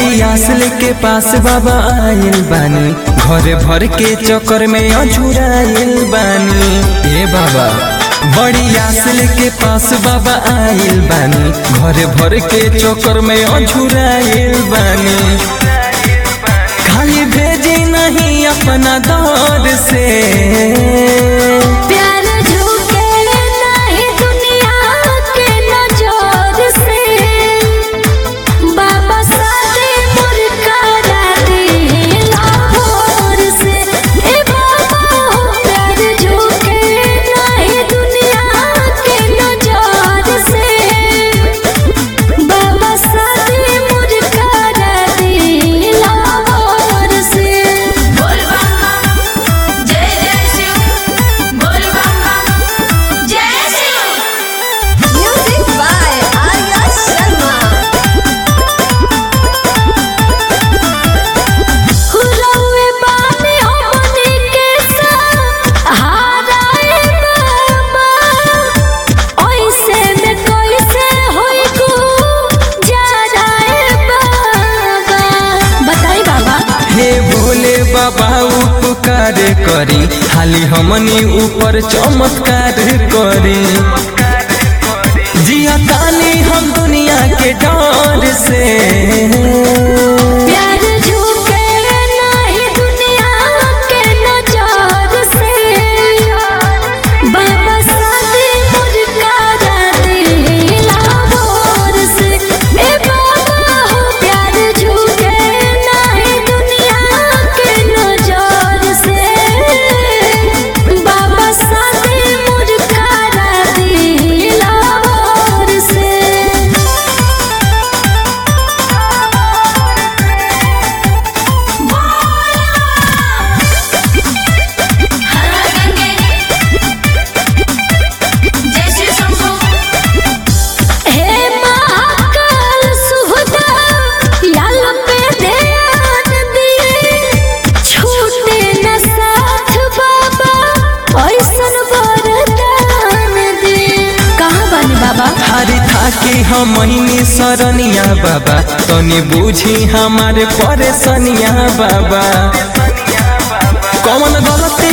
बड़ी आसल के पास बाबा आइल बानी घरे भर के चक्कर में अझुराइल बानी ए बाबा बड़ी आसल के पास बाबा आइल बानी घरे भर के चक्कर में अझुराइल बानी खाली भेजी नहीं अपना दौर से प्यार झुके नहीं दुनिया के नजर से बाबा सारे मुरकारा दे लाहौर से ए बाबा हो प्यार झुके नहीं दुनिया के नजर से बाबा सारे मुरकारा दे लाहौर से बोल बाबा जय जय शिव बोल बाबा जय शिव म्यूजिक बाय आर्या शर्मा हुरवे बानी हमनी के सहाराए बाबा ओइसे में कैसे होई को जाराए बाबा बताई बाबा हे भोले बाबा उपकार करी खाली हमनी ऊपर चमत्कार करी जिया तानी हम दुनिया के डर से प्यार झुके नहीं दुनिया के नजर से बाबा साथे मुरकारा दे लाहौर से ए बाबा हो प्यार झुके नहीं दुनिया के नजर से बाबा साथे मुरकारा दे लाहौर से हर गंगे जय श्री शंभू हे महाकाल सुहदा लाल पे ध्यान दिए छूटे न साथ बाबा ऐसन वरदान दिए कहाँ बानी बाबा हारी थाकी हमनी सरनिया बाबा तनी बूझी हमारे परेशानिया बाबा कौन गलती